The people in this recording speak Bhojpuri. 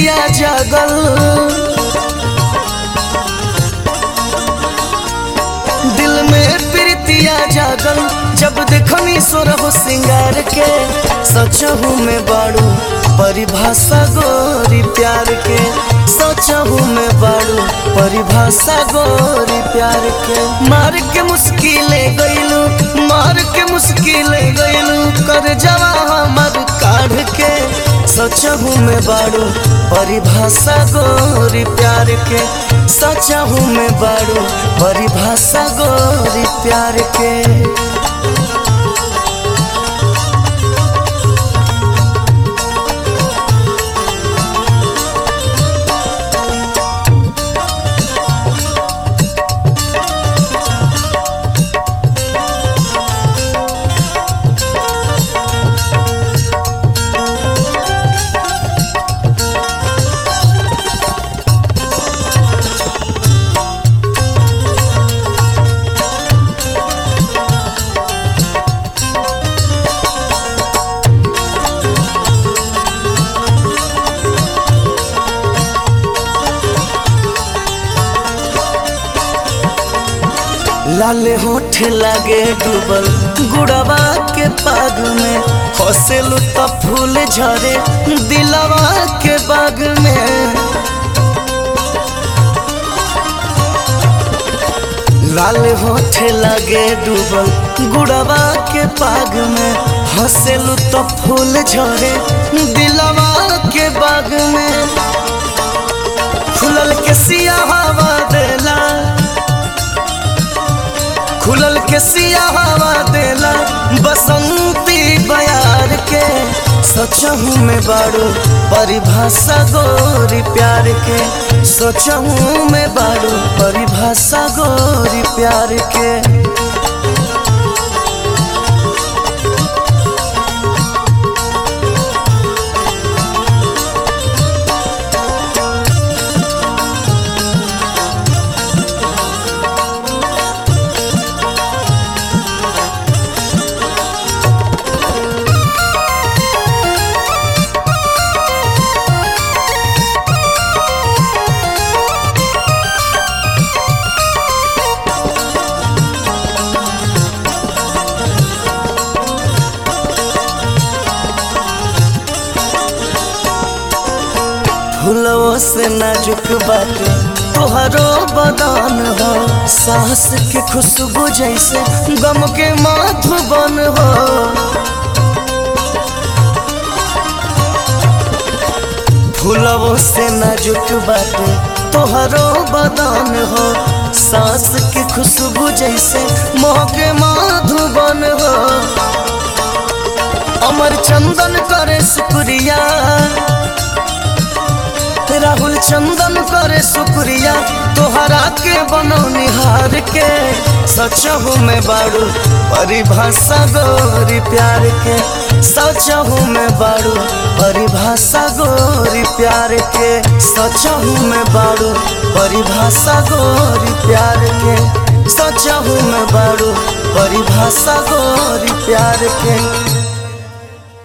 प्रीतिया जागल दिल में प्रीतिया जागल जब देखनी सोरह सिंगार के सचहू में बाड़ू परिभाषा गोरी प्यार के सचहू में बाड़ू परिभाषा गोरी प्यार के मार के मुश्किले गईलू मार के मुश्किले गईलू कर जवा हमर काढ़ के सचहू में बाड़ू परिभाषा गोरी प्यार के सचहू में बाड़ू परिभाषा गोरी प्यार के लाले होठ लागे डूबल गुड़वा के पाग में हंसेलू त फूल झरे दिलवा के बाग में लाल होठ लागे डूबल गुड़वा के पाग में हंसेलू त फूल झरे दिलवा के बाग में खुलल के सिया हवा देला खुलल के सिया हवा देला बसंती बयार के सोचहूँ में बाड़ू परिभाषा गोरी प्यार के सोचहूँ में बाड़ू परिभाषा गोरी प्यार के फूलों से नाजुक बाटे तोहरो बदन हो सांस के खुशबू जैसे गम के माधुबन हो फूलों से नाजुक बाटे तोहरो बदन हो सांस के खुशबू जैसे मोह के माधुबन हो अमर चंदन करे शुक्रिया राहुल चंदन करे शुक्रिया तोहरा के बनो निहार के सचहू में बाड़ू परिभाषा गोरी प्यार के सचहू में बाड़ू परिभाषा गोरी प्यार के सचहू में बाड़ू परिभाषा गोरी प्यार के सचहू में बाड़ू परिभाषा गोरी प्यार के